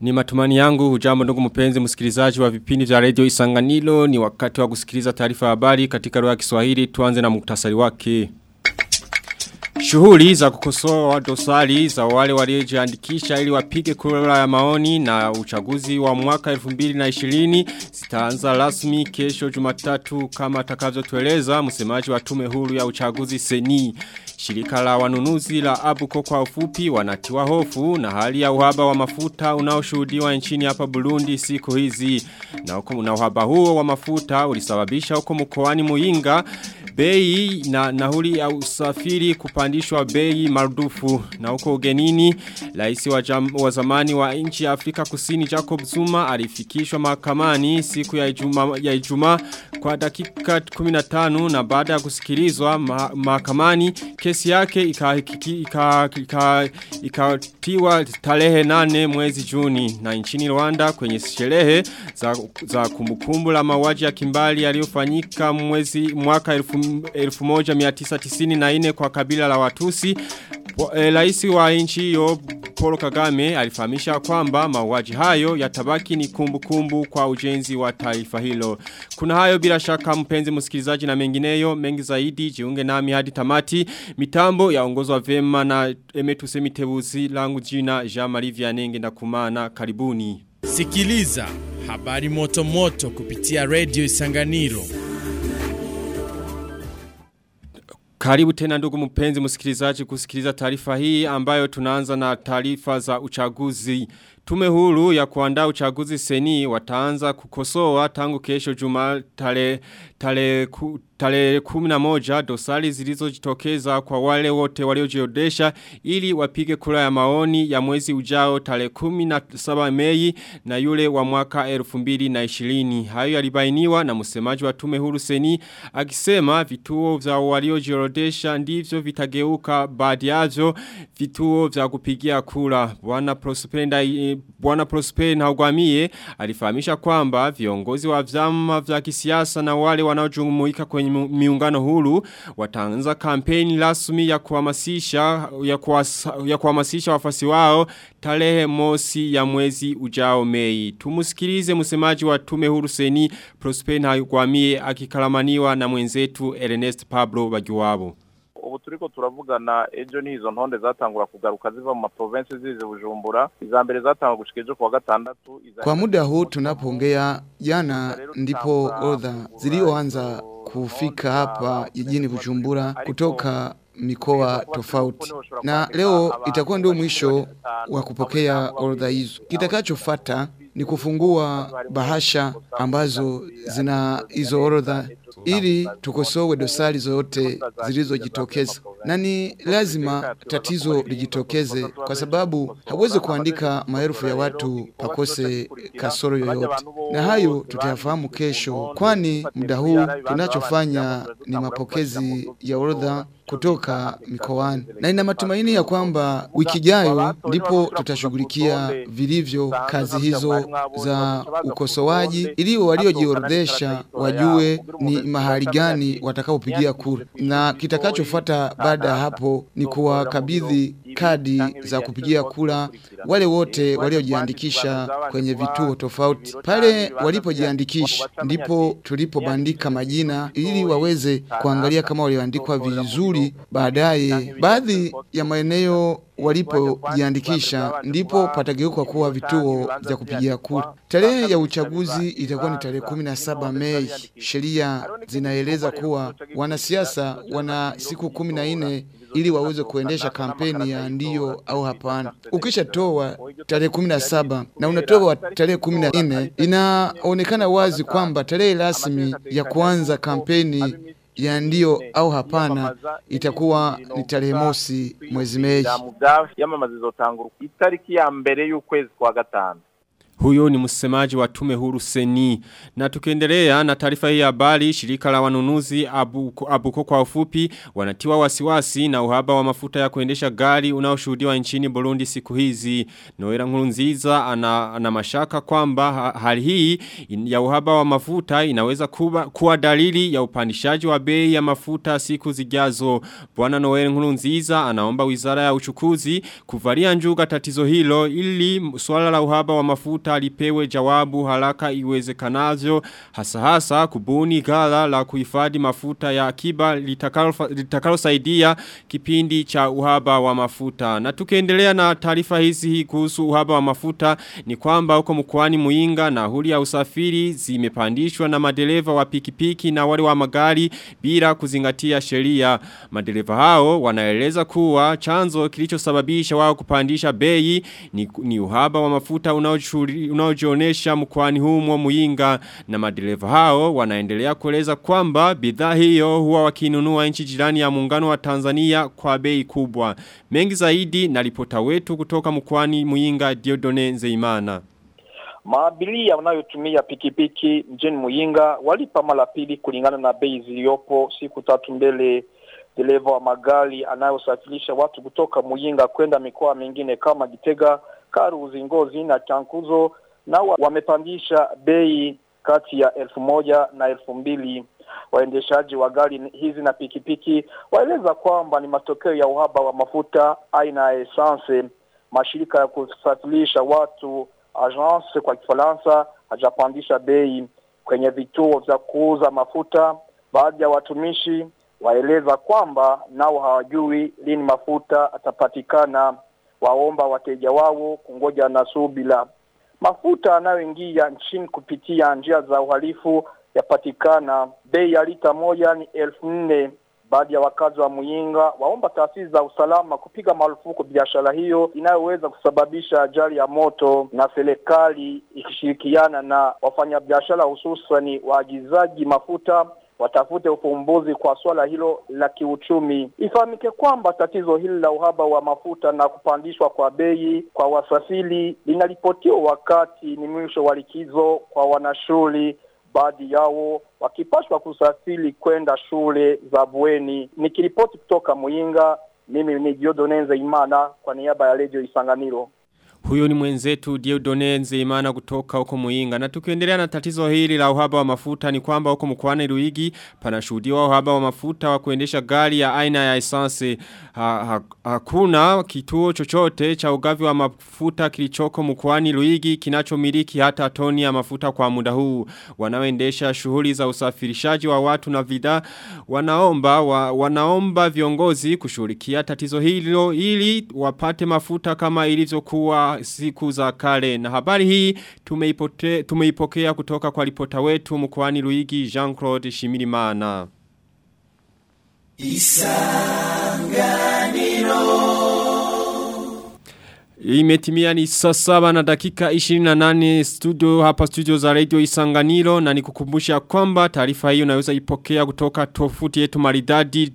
Ni matumani yangu hujambo ndugu mpenzi msikilizaji wa vipindi vya radio Isanganilo ni wakati wa kusikiliza taarifa habari katika lugha ya Kiswahili tuanze na muktasari wake. Shughuli za kukosoa dosari za wale waliojiandikisha ili wapige kura ya maoni na uchaguzi wa mwaka 2020 zitaanza rasmi kesho Jumatatu kama atakavyotueleza msemaji wa tume huru ya uchaguzi Seni. Shirika la wanunuzi la Abuko kwa ufupi wanatiwa hofu na hali ya uhaba wa mafuta unaoshuhudiwa nchini hapa Burundi siku hizi. Na, huko, na uhaba huo wa mafuta ulisababisha huko mkoani Muinga bei na nauli ya usafiri kupandishwa bei marudufu na huko ugenini rais wa, wa zamani wa nchi ya Afrika Kusini Jacob Zuma alifikishwa mahakamani siku ya Ijumaa ya Ijumaa kwa dakika 15 na baada ya kusikilizwa mahakamani kesi yake ikatiwa ika, ika, ika tarehe 8 mwezi Juni na nchini Rwanda kwenye sherehe za, za kumbukumbu la mauaji ya kimbali yaliyofanyika mwezi mwaka 1994 kwa kabila la Watusi Rais wa nchi hiyo Paul Kagame alifahamisha kwamba mauaji hayo yatabaki ni kumbukumbu kumbu kwa ujenzi wa taifa hilo. Kuna hayo bila shaka mpenzi msikilizaji na mengineyo mengi zaidi jiunge nami hadi tamati mitambo yaongozwa vema na Emetu Semitebuzi langu jina Jean-Marie Vianenge na kumana karibuni. Sikiliza habari moto moto kupitia Radio Isanganiro. Karibu tena ndugu mpenzi msikilizaji kusikiliza taarifa hii ambayo tunaanza na taarifa za uchaguzi. Tume huru ya kuandaa uchaguzi seni wataanza kukosoa tangu kesho juma tale, tale, ku, tale kumina moja dosari zilizojitokeza kwa wale wote waliojiodesha ili wapige kura ya maoni ya mwezi ujao tale kumina saba mei na yule wa mwaka elfu mbili na ishirini. Hayo yalibainiwa na msemaji wa tume huru seni akisema vituo vya waliojiorodesha ndivyo vitageuka baadhi yavyo vituo vya kupigia kura. Bwana Prosperenda Bwana Prosper Ntagwamiye alifahamisha kwamba viongozi wa vyama vya kisiasa na wale wanaojumuika kwenye miungano huru wataanza kampeni rasmi ya kuhamasisha ya, kuwasa, ya kuhamasisha wafasi wao tarehe mosi ya mwezi ujao Mei. Tumusikilize msemaji wa tume huru seni Prosper Ntagwamiye akikalamaniwa na mwenzetu Ernest Pablo Bagiwabo ubu turiko turavugana ejo nizo ntonde zatangura kugaruka ziva mu maprovince zize Bujumbura iza mbere zatangura gushika ejo kuwa gatandatu Kwa muda huu tunapoongea jana ndipo orodha zilioanza kufika hapa jijini Bujumbura kutoka mikoa tofauti na leo itakuwa ndio mwisho wa kupokea orodha hizo. Kitakachofuata ni kufungua bahasha ambazo zina hizo orodha ili tukosowe dosari zote zilizojitokeza. Na ni lazima tatizo lijitokeze kwa sababu hawezi kuandika maelfu ya watu pakose kasoro yoyote. Na hayo tutayafahamu kesho kwani muda huu tunachofanya ni mapokezi ya orodha kutoka mikoani na ina matumaini ya kwamba wiki ijayo ndipo tutashughulikia vilivyo kazi hizo za ukosoaji ili waliojiorodhesha wajue ni mahali gani watakaopigia kura na kitakachofuata baada ya hapo ni kuwakabidhi kadi za kupigia kura wale wote waliojiandikisha kwenye vituo tofauti. Pale walipojiandikisha ndipo tulipobandika majina ili waweze kuangalia kama walioandikwa vizuri baadaye. Baadhi ya maeneo walipojiandikisha ndipo patageuka kuwa vituo vya kupigia kura. Tarehe ya uchaguzi itakuwa ni tarehe 17 Mei. Sheria zinaeleza kuwa wanasiasa wana siku 14 ili waweze kuendesha kampeni ya ndio au hapana. Ukishatoa tarehe 17 na unatoa tarehe 14, inaonekana wazi kwamba tarehe rasmi ya kuanza kampeni ya ndio au hapana itakuwa ni tarehe mosi mwezi Mei. yamamaza izotangura itariki ya mbere y'ukwezi kwa gatanu Huyo ni msemaji wa tume huru seni. Na tukiendelea na taarifa hii ya habari, shirika la wanunuzi abuko, abuko kwa ufupi wanatiwa wasiwasi na uhaba wa mafuta ya kuendesha gari unaoshuhudiwa nchini Burundi siku hizi. Noera Nkurunziza ana, ana mashaka kwamba ha, hali hii ya uhaba wa mafuta inaweza kuwa, kuwa dalili ya upandishaji wa bei ya mafuta siku zijazo. Bwana Noera Nkurunziza anaomba wizara ya uchukuzi kuvalia njuga tatizo hilo ili swala la uhaba wa mafuta lipewe jawabu haraka iwezekanavyo hasa hasa kubuni gala la kuhifadhi mafuta ya akiba litakalo saidia kipindi cha uhaba wa mafuta. Na tukiendelea na taarifa hizi hii kuhusu uhaba wa mafuta ni kwamba huko mkoani Muinga na huli ya usafiri zimepandishwa na madereva wa pikipiki na wale wa magari bila kuzingatia sheria. Madereva hao wanaeleza kuwa chanzo kilichosababisha wao kupandisha bei ni, ni uhaba wa mafuta unaojionesha mkoani humo Muinga na madereva hao wanaendelea kueleza kwamba bidhaa hiyo huwa wakinunua nchi jirani ya muungano wa Tanzania kwa bei kubwa. Mengi zaidi na ripota wetu kutoka mkoani Muinga Diodone Nzeimana. Maabilia wanayotumia pikipiki mjini Muyinga walipa mara pili kulingana na bei ziliyopo siku tatu mbele. Dereva wa magari anayosafirisha watu kutoka Muyinga kwenda mikoa mingine kama Gitega, Karuzi, Ngozi na Chankuzo na wamepandisha bei kati ya elfu moja na elfu mbili. Waendeshaji wa gari hizi na pikipiki waeleza kwamba ni matokeo ya uhaba wa mafuta aina ya essence. Mashirika ya kusafirisha watu agence kwa Kifaransa hajapandisha bei kwenye vituo vya kuuza mafuta. Baadhi ya watumishi waeleza kwamba nao hawajui lini mafuta atapatikana. Waomba wateja wao kungoja na subila. Mafuta yanayoingia nchini kupitia njia za uhalifu yapatikana. Bei ya lita moja ni elfu nne. Baadhi ya wakazi wa Muyinga waomba taasisi za usalama kupiga marufuku biashara hiyo inayoweza kusababisha ajali ya moto, na serikali ikishirikiana na wafanyabiashara hususani waagizaji mafuta watafute ufumbuzi kwa swala hilo la kiuchumi. Ifahamike kwamba tatizo hili la uhaba wa mafuta na kupandishwa kwa bei kwa wasafiri linaripotiwa wakati ni mwisho wa likizo kwa wanashule, baadhi yao wakipashwa kusafiri kwenda shule za bweni. Nikiripoti kutoka Muyinga, mimi ni Diodonenze Imana kwa niaba ya Radio Isanganiro. Huyo ni mwenzetu Diodone Nzeimana kutoka huko Muinga. Na tukiendelea na tatizo hili la uhaba wa mafuta ni kwamba huko mkoani Ruigi panashuhudiwa uhaba wa mafuta wa kuendesha gari ya aina ya essence. Ha, ha, hakuna kituo chochote cha ugavi wa mafuta kilichoko mkoani Ruigi kinachomiliki hata toni ya mafuta kwa muda huu. Wanaoendesha shughuli za usafirishaji wa watu na vida wanaomba wa, wanaomba viongozi kushughulikia tatizo hilo ili wapate mafuta kama ilivyokuwa siku za kale na habari hii tumeipote, tumeipokea kutoka kwa ripota wetu mkoani Luigi Jean-Claude Shimirimana Isanganiro Imetimia ni saa saba na dakika 28 studio hapa studio za radio Isanganiro na nikukumbusha kwamba taarifa hiyo unaweza ipokea kutoka tofuti yetu maridadi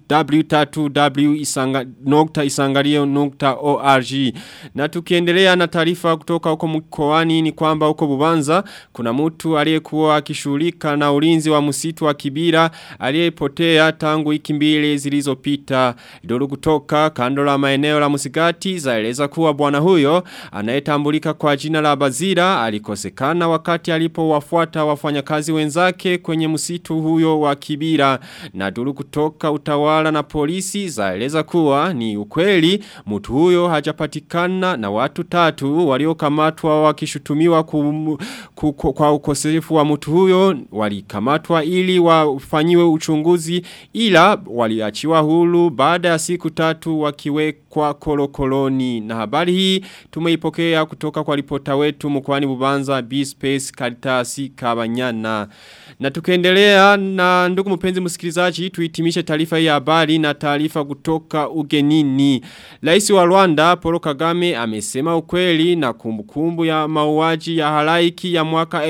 w3w.isangario.org na tukiendelea na taarifa kutoka huko mkoani ni kwamba huko Bubanza kuna mtu aliyekuwa akishughulika na ulinzi wa msitu wa Kibira aliyepotea tangu wiki mbili zilizopita duru kutoka kando la maeneo la Musigati zaeleza kuwa bwana huyo anayetambulika kwa jina la Bazira alikosekana wakati alipowafuata wafanyakazi wenzake kwenye msitu huyo wa Kibira na duru kutoka utawala na polisi zaeleza kuwa ni ukweli mtu huyo hajapatikana na watu tatu waliokamatwa wakishutumiwa kum, ku, ku, kwa ukosefu wa mtu huyo walikamatwa ili wafanyiwe uchunguzi ila waliachiwa huru baada ya siku tatu wakiwekwa kolokoloni na habari hii tumeipokea kutoka kwa ripota wetu mkwani bubanza B-Space Karitasi Kabanyana. Na tukaendelea na ndugu mpenzi msikilizaji tuitimishe taarifa ya habari na taarifa kutoka ugenini. Rais wa Rwanda Paul Kagame amesema ukweli na kumbukumbu ya mauaji ya halaiki ya mwaka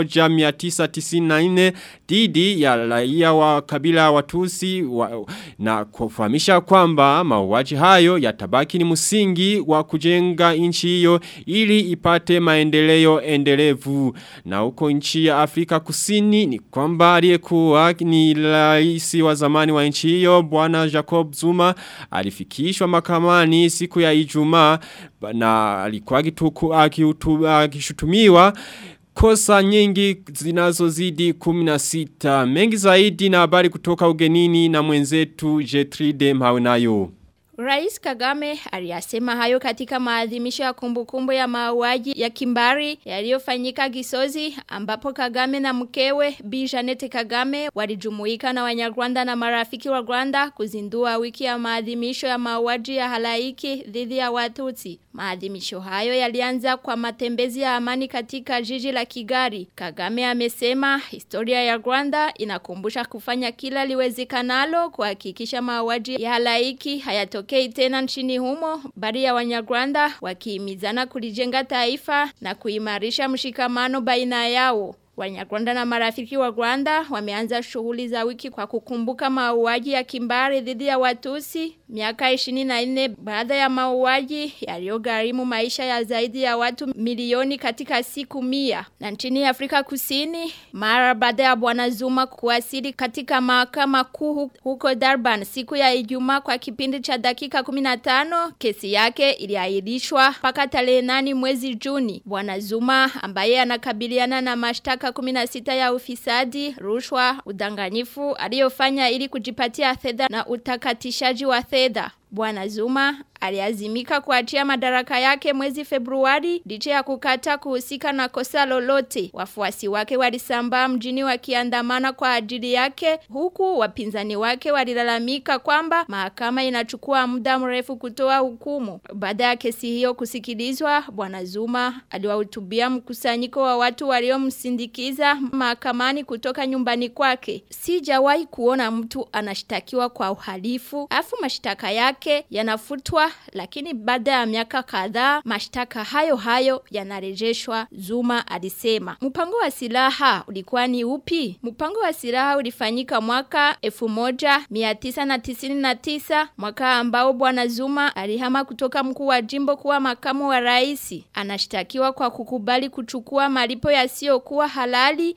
1994 dhidi ya raia wa kabila watusi wa, na kufahamisha kwamba mauaji hayo yatabaki ni msingi wa kujenga katika nchi hiyo ili ipate maendeleo endelevu. Na huko nchi ya Afrika Kusini ni kwamba aliyekuwa ni rais wa zamani wa nchi hiyo bwana Jacob Zuma alifikishwa mahakamani siku ya Ijumaa na alikuwa akishutumiwa kosa nyingi zinazozidi 16 mengi zaidi na habari kutoka ugenini na mwenzetu Jetride Mhaunayo Rais Kagame aliyasema hayo katika maadhimisho ya kumbukumbu ya mauaji ya kimbari yaliyofanyika Gisozi ambapo Kagame na mkewe Bi Janete Kagame walijumuika na Wanyarwanda na marafiki wa Rwanda kuzindua wiki ya maadhimisho ya mauaji ya halaiki dhidi ya Watutsi. Maadhimisho hayo yalianza kwa matembezi ya amani katika jiji la Kigali. Kagame amesema historia ya Rwanda inakumbusha kufanya kila liwezekanalo kuhakikisha mauaji ya halaiki hayatokei tena nchini humo, bali ya Wanyarwanda wakihimizana kulijenga taifa na kuimarisha mshikamano baina yao. Wanyarwanda na marafiki wa Rwanda wameanza shughuli za wiki kwa kukumbuka mauaji ya kimbari dhidi ya Watusi miaka 24 baada ya mauaji yaliyogharimu maisha ya zaidi ya watu milioni katika siku mia. Na nchini Afrika Kusini, mara baada ya Bwana Zuma kuwasili katika mahakama kuu huko Durban siku ya Ijumaa kwa kipindi cha dakika 15, kesi yake iliahirishwa mpaka tarehe 8 mwezi Juni. Bwana Zuma ambaye anakabiliana na mashtaka 16 ya ufisadi, rushwa, udanganyifu aliyofanya ili kujipatia fedha na utakatishaji wa fedha. Bwana Zuma aliazimika kuachia madaraka yake mwezi Februari licha ya kukata kuhusika na kosa lolote. Wafuasi wake walisambaa mjini wakiandamana kwa ajili yake huku wapinzani wake walilalamika kwamba mahakama inachukua muda mrefu kutoa hukumu. Baada ya kesi hiyo kusikilizwa, Bwana Zuma aliwahutubia mkusanyiko wa watu waliomsindikiza mahakamani kutoka nyumbani kwake. Sijawahi kuona mtu anashtakiwa kwa uhalifu, afu mashtaka yake yanafutwa lakini baada ya miaka kadhaa mashtaka hayo hayo yanarejeshwa Zuma alisema. Mpango wa silaha ulikuwa ni upi? Mpango wa silaha ulifanyika mwaka 1999 mwaka ambao bwana Zuma alihama kutoka mkuu wa jimbo kuwa makamu wa rais. Anashtakiwa kwa kukubali kuchukua malipo yasiyokuwa halali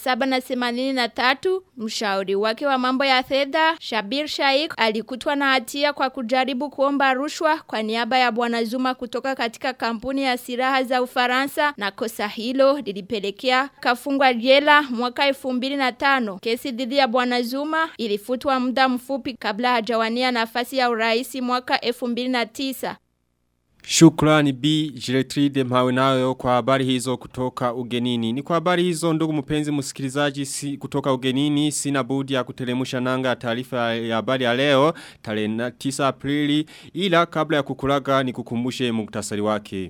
783. Mshauri wake wa mambo ya fedha Shabir Shaikh alikutwa na hatia kwa kujaribu kuomba rushwa kwa niaba ya bwana Zuma kutoka katika kampuni ya silaha za Ufaransa na kosa hilo lilipelekea kafungwa jela mwaka 2005. Kesi dhidi ya bwana Zuma ilifutwa muda mfupi kabla hajawania nafasi ya urais mwaka 2009. Shukrani B. Jiretride mhawe nayo kwa habari hizo kutoka ugenini. Ni kwa habari hizo ndugu mpenzi msikilizaji si, kutoka ugenini. Sina budi ya kutelemusha nanga ya taarifa ya habari ya leo. Tarehe 9 aprili ila kabla ya kukulaga ni kukumbushe muktasari wake.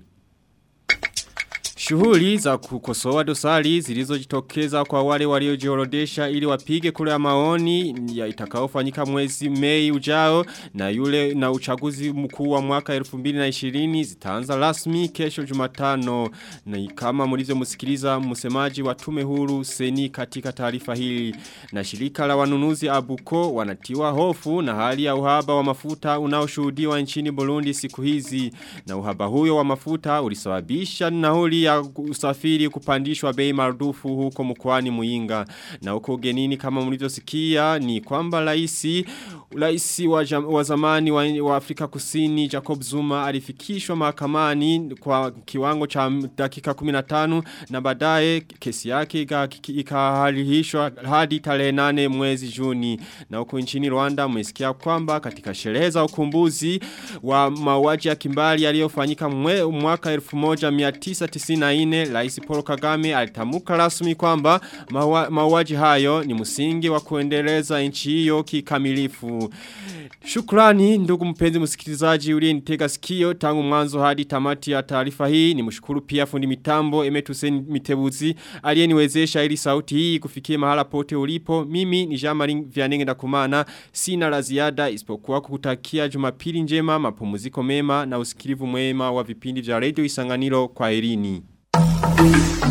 Shughuli za kukosoa dosari zilizojitokeza kwa wale waliojiorodesha ili wapige kura ya maoni ya itakaofanyika mwezi Mei ujao na yule na uchaguzi mkuu wa mwaka 2020 zitaanza rasmi kesho Jumatano na kama mlivyomsikiliza msemaji wa tume huru seni katika taarifa hili na shirika la wanunuzi Abuko wanatiwa hofu na hali ya uhaba wa mafuta unaoshuhudiwa nchini Burundi siku hizi na uhaba huyo wa mafuta ulisababisha nauli ya usafiri kupandishwa bei marudufu huko mkoani Muinga na huko genini kama mlivyosikia ni kwamba raisi raisi wa, jam, wa zamani wa, wa Afrika Kusini Jacob Zuma alifikishwa mahakamani kwa kiwango cha dakika 15 na baadaye kesi yake ikahalihishwa hadi tarehe 8 mwezi Juni na huko nchini Rwanda mmesikia kwamba katika sherehe za ukumbuzi wa mauaji ya kimbali yaliyofanyika mwaka 1990 2024 Rais Paul Kagame alitamuka rasmi kwamba mauaji hayo ni msingi wa kuendeleza nchi hiyo kikamilifu. Shukrani ndugu mpenzi msikilizaji uliyenitega sikio tangu mwanzo hadi tamati ya taarifa hii. Nimshukuru pia fundi mitambo Emetusen Mitebuzi aliyeniwezesha ili sauti hii kufikia mahala pote ulipo. Mimi ni Jean-Marie Vianenge ndakumana. Sina la ziada isipokuwa kukutakia Jumapili njema, mapumziko mema na usikilivu mwema wa vipindi vya Radio Isanganiro kwa Irini. Thank you.